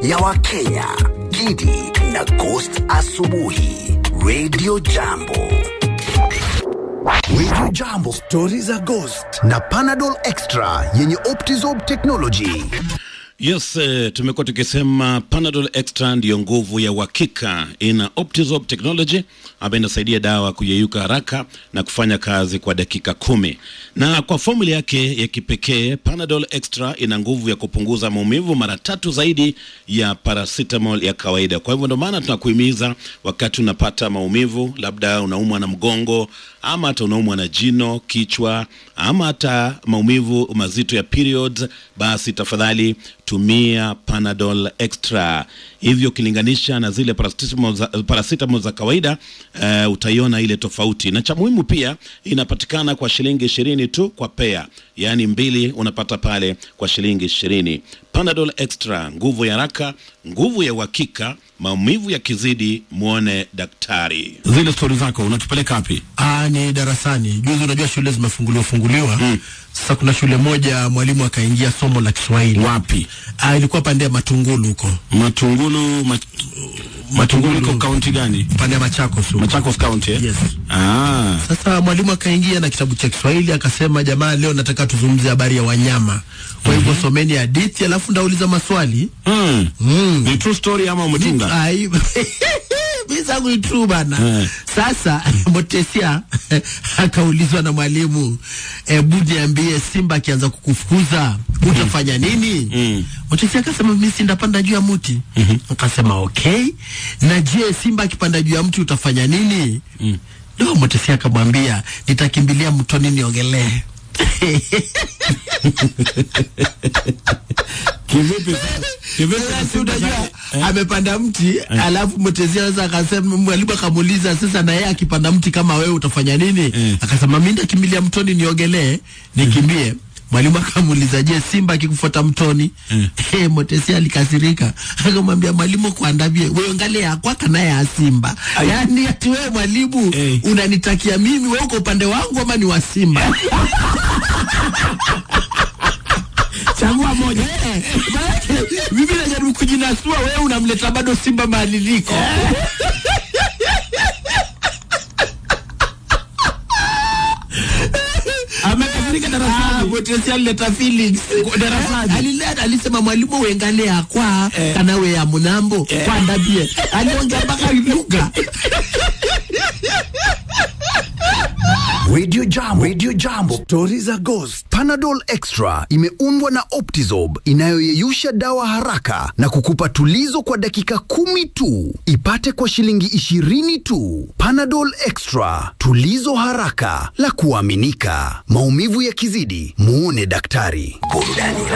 ya Wakenya, Gidi na Ghost Asubuhi, Radio Jambo. Radio Jambo, stori za Ghost na Panadol Extra yenye Optizob technology. Yes, eh, tumekuwa tukisema Panadol Extra ndiyo nguvu ya uhakika. Ina Optizop technology ambayo inasaidia dawa kuyeyuka haraka na kufanya kazi kwa dakika kumi, na kwa formula yake ya kipekee Panadol Extra ina nguvu ya kupunguza maumivu mara tatu zaidi ya paracetamol ya kawaida. Kwa hivyo ndio maana tunakuhimiza wakati unapata maumivu, labda unaumwa na mgongo ama hata unaumwa na jino, kichwa ama hata maumivu mazito ya periods, basi tafadhali tumia Panadol Extra. Hivyo ukilinganisha na zile paracetamol za, paracetamol za kawaida uh, utaiona ile tofauti, na cha muhimu pia inapatikana kwa shilingi ishirini tu kwa pea, yaani mbili unapata pale kwa shilingi ishirini. Panadol Extra, nguvu ya haraka, nguvu ya uhakika. Maumivu yakizidi, mwone daktari. Zile stori zako unatupeleka wapi? Ah, ni darasani. Juzi unajua shule zimefunguliwa funguliwa. Sasa kuna shule moja mwalimu akaingia somo la Kiswahili. Wapi? Ah, ilikuwa pande ya Matungulu huko. Matungulu, mat... Matungulu iko kaunti gani? Pande ya Machakos huko. Machakos County eh? Yes. Ah. Sasa mwalimu akaingia na kitabu cha Kiswahili akasema, jamaa, leo nataka tuzungumzie habari ya wanyama. Kwa hivyo someni hadithi alafu ndauliza maswali. Mm. Mm. Ni true story ama umetunga? Ai, mimi zangu ni true bana. Eh. Sasa Motesia akaulizwa na mwalimu, hebu niambie, simba akianza kukufukuza utafanya nini? Mm. Motesia akasema mimi sindapanda juu ya mti. Akasema okay, na je, simba akipanda juu ya mti utafanya nini? Ndio Motesia akamwambia nitakimbilia mtoni niogelee. Kivipi sasa? Kivipi Sasa sasa? unajua amepanda mti alafu mtezia sasa akasema mwalimu akamuuliza sasa na yeye akipanda mti kama wewe utafanya nini Mm. akasema mimi ndakimbilia mtoni niogelee nikimbie mwalimu akamuuliza je simba akikufuata mtoni Mm. eh mtesia alikasirika akamwambia mwalimu kuandavye wewe ngalea kwaka naye ya simba yaani ati wewe mwalimu Eh. unanitakia mimi wewe uko upande wangu ama ni wa simba Chagua moja. Eh, maanake mimi najaribu kujinasua, wewe unamleta bado simba mahali liko. Amekasirika Ah, darasani. Motesi alileta feelings darasani. Eh, alileta alisema mwalimu wengale akwa kana we ya munambo kwa ndabie aliongea mpaka lugha Radio Jambo, Radio Jambo, stori za Ghost. Panadol Extra imeundwa na Optizob inayoyeyusha dawa haraka na kukupa tulizo kwa dakika kumi tu. Ipate kwa shilingi ishirini tu. Panadol Extra, tulizo haraka la kuaminika. Maumivu yakizidi, muone daktari. Burudani